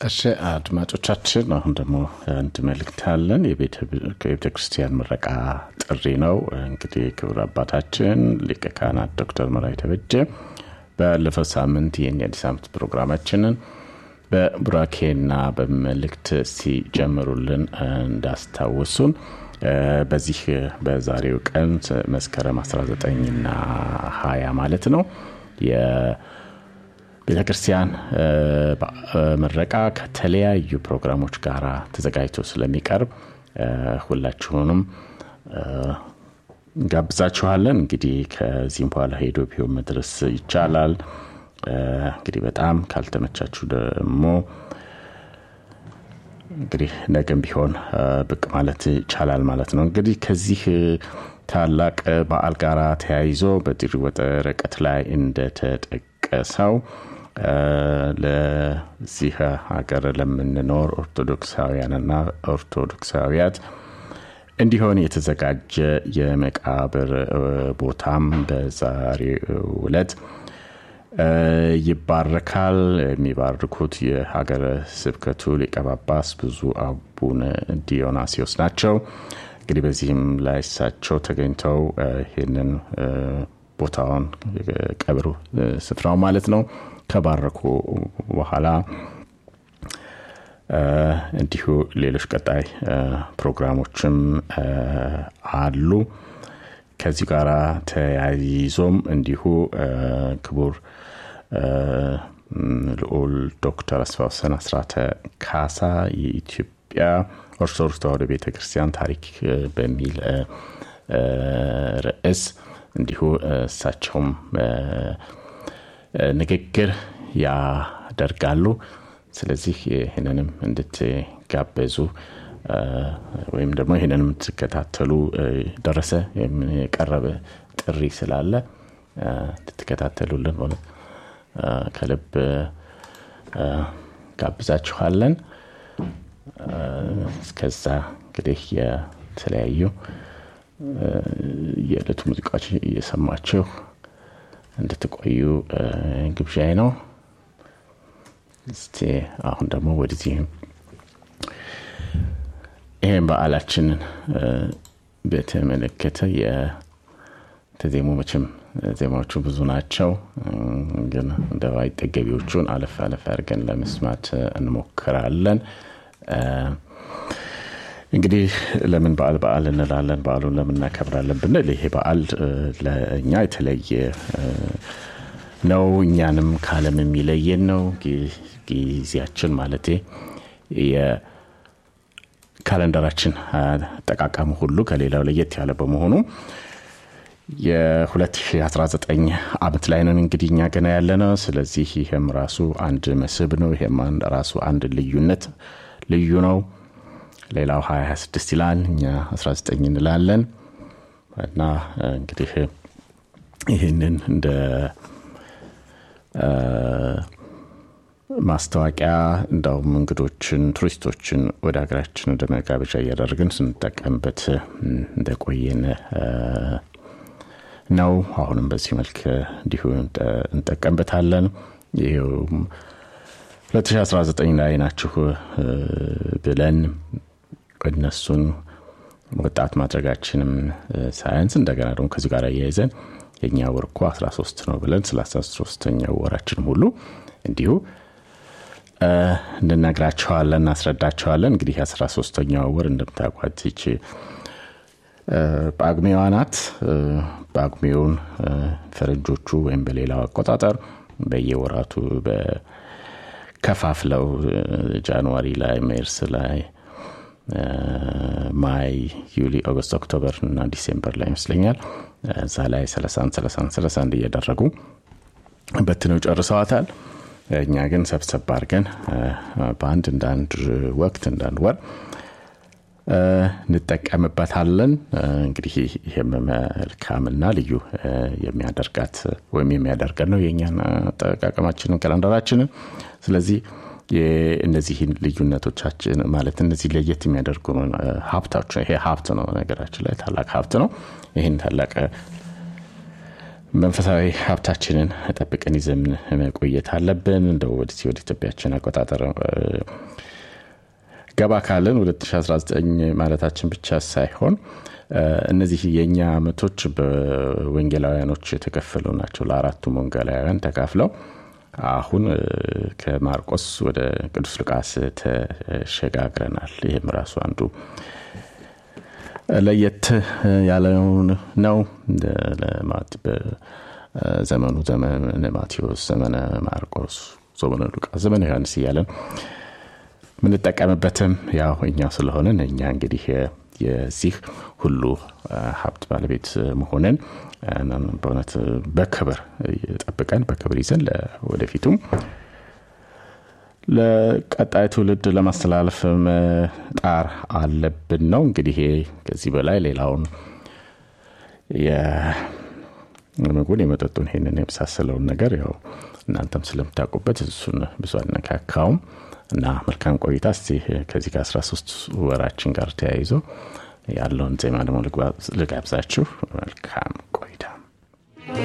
እሺ አድማጮቻችን፣ አሁን ደግሞ አንድ መልእክት አለን። የቤተ ክርስቲያን ምረቃ ጥሪ ነው። እንግዲህ ክቡር አባታችን ሊቀ ካህናት ዶክተር መራዊ ተበጀ ባለፈው ሳምንት ይህን የአዲስ ዓመት ፕሮግራማችንን በቡራኬና በመልእክት ሲጀምሩልን እንዳስታውሱን በዚህ በዛሬው ቀን መስከረም 19ና 20 ማለት ነው ቤተ ክርስቲያን ምረቃ ከተለያዩ ፕሮግራሞች ጋር ተዘጋጅቶ ስለሚቀርብ ሁላችሁንም ጋብዛችኋለን። እንግዲህ ከዚህም በኋላ ሄዶ ቢሆን መድረስ ይቻላል። እንግዲህ በጣም ካልተመቻችሁ ደግሞ እንግዲህ ነገም ቢሆን ብቅ ማለት ይቻላል ማለት ነው። እንግዲህ ከዚህ ታላቅ በዓል ጋር ተያይዞ በጥሪ ወረቀት ላይ እንደተጠቀሰው ለዚህ ሀገር ለምንኖር ኦርቶዶክሳውያንና ኦርቶዶክሳዊያት እንዲሆን የተዘጋጀ የመቃብር ቦታም በዛሬው ዕለት ይባረካል። የሚባርኩት የሀገረ ስብከቱ ሊቀ ጳጳስ ብፁዕ አቡነ ዲዮናሲዮስ ናቸው። እንግዲህ በዚህም ላይ እሳቸው ተገኝተው ይህንን ቦታውን ቀብሩ ስፍራው ማለት ነው ከባረኩ በኋላ እንዲሁ ሌሎች ቀጣይ ፕሮግራሞችም አሉ። ከዚህ ጋር ተያይዞም እንዲሁ ክቡር ልዑል ዶክተር አስፋወሰን አስራተ ካሳ የኢትዮጵያ ኦርቶዶክስ ተዋሕዶ ቤተ ክርስቲያን ታሪክ በሚል ርዕስ እንዲሁ እሳቸውም ንግግር ያደርጋሉ። ስለዚህ ይህንንም እንድትጋበዙ ወይም ደግሞ ይህንንም እንድትከታተሉ ደረሰ የቀረበ ጥሪ ስላለ እንድትከታተሉልን ሆነ ከልብ ጋብዛችኋለን። እስከዛ እንግዲህ የተለያዩ የዕለቱ ሙዚቃዎች እየሰማችሁ እንድትቆዩ ግብዣይ ነው። እስቲ አሁን ደግሞ ወደዚህ ይህን በዓላችንን በተመለከተ የተዜሙ መቼም ዜማዎቹ ብዙ ናቸው፣ ግን እንደ አይጠገቢዎቹን አለፍ አለፍ አድርገን ለመስማት እንሞክራለን። እንግዲህ ለምን በዓል በዓል እንላለን? በዓሉን ለምን እናከብራለን ብንል ይሄ በዓል ለእኛ የተለየ ነው። እኛንም ከዓለም የሚለየን ነው። ጊዜያችን ማለቴ የካለንደራችን አጠቃቀሙ ሁሉ ከሌላው ለየት ያለ በመሆኑ የ2019 ዓመት ላይ ነን እንግዲህ እኛ ገና ያለ ነው። ስለዚህ ይህም ራሱ አንድ መስህብ ነው። ይህም ራሱ አንድ ልዩነት ልዩ ነው። ሌላው 2026 ይላል፣ እኛ 19 እንላለን እና እንግዲህ ይህንን እንደ ማስታወቂያ እንዳውም እንግዶችን ቱሪስቶችን ወደ ሀገራችን ወደ መጋበዣ እያደረግን ስንጠቀምበት እንደቆየን ነው። አሁንም በዚህ መልክ እንዲሁ እንጠቀምበታለን። ይኸውም 2019 ላይ ናችሁ ብለን እነሱን ወጣት ማድረጋችንም ሳያንስ እንደገና ደግሞ ከዚህ ጋር እያይዘን የእኛ ወር እኮ 13 ነው ብለን ስለ 13ተኛው ወራችንም ሁሉ እንዲሁ እንነግራቸዋለን፣ እናስረዳቸዋለን። እንግዲህ 13ተኛው ወር እንደምታውቋት ይቺ ጳጉሜዋ ናት። ጳጉሜውን ፈረንጆቹ ወይም በሌላው አቆጣጠር በየወራቱ ከፋፍለው ጃንዋሪ ላይ፣ ሜርስ ላይ፣ ማይ፣ ዩሊ፣ ኦገስት፣ ኦክቶበር እና ዲሴምበር ላይ ይመስለኛል እዛ ላይ ሰለሳን ሰለሳን ሰለሳን እያደረጉ በትነው ጨርሰዋታል። እኛ ግን ሰብሰብ አድርገን በአንድ እንዳንድ ወቅት እንዳንድ ወር እንጠቀምበታለን። እንግዲህ ይህም መልካምና ልዩ የሚያደርጋት ወይም የሚያደርገን ነው የእኛን አጠቃቀማችንን ካላንደራችንን። ስለዚህ እነዚህን ልዩነቶቻችን ማለት እነዚህ ለየት የሚያደርጉ ሀብታችን ይሄ ሀብት ነው። ነገራችን ላይ ታላቅ ሀብት ነው። ይህን ታላቅ መንፈሳዊ ሀብታችንን ጠብቀን ይዘን መቆየት አለብን። እንደው ወደዚህ ወደ ኢትዮጵያችን አቆጣጠር ገባ ካለን 2019 ማለታችን ብቻ ሳይሆን እነዚህ የእኛ ዓመቶች በወንጌላውያኖች የተከፈሉ ናቸው። ለአራቱም ወንጌላውያን ተካፍለው አሁን ከማርቆስ ወደ ቅዱስ ሉቃስ ተሸጋግረናል። ይህም ራሱ አንዱ ለየት ያለው ነው። ዘመኑ ዘመነ ማቴዎስ፣ ዘመነ ማርቆስ፣ ዘመነ ሉቃስ፣ ዘመነ ዮሐንስ እያለን የምንጠቀምበትም ያው እኛ ስለሆንን እኛ እንግዲህ የዚህ ሁሉ ሀብት ባለቤት መሆንን በእውነት በክብር ጠብቀን በክብር ይዘን ወደፊቱም ለቀጣይ ትውልድ ለማስተላለፍ መጣር አለብን ነው እንግዲህ ከዚህ በላይ ሌላውን የምግቡን የመጠጡን ይሄንን የመሳሰለውን ነገር ያው እናንተም ስለምታውቁበት እሱን ብዙ አነካካውም እና መልካም ቆይታ እስቲ ከዚህ ከ13 ወራችን ጋር ተያይዞ ያለውን ዜማ ደግሞ ልጋብዛችሁ መልካም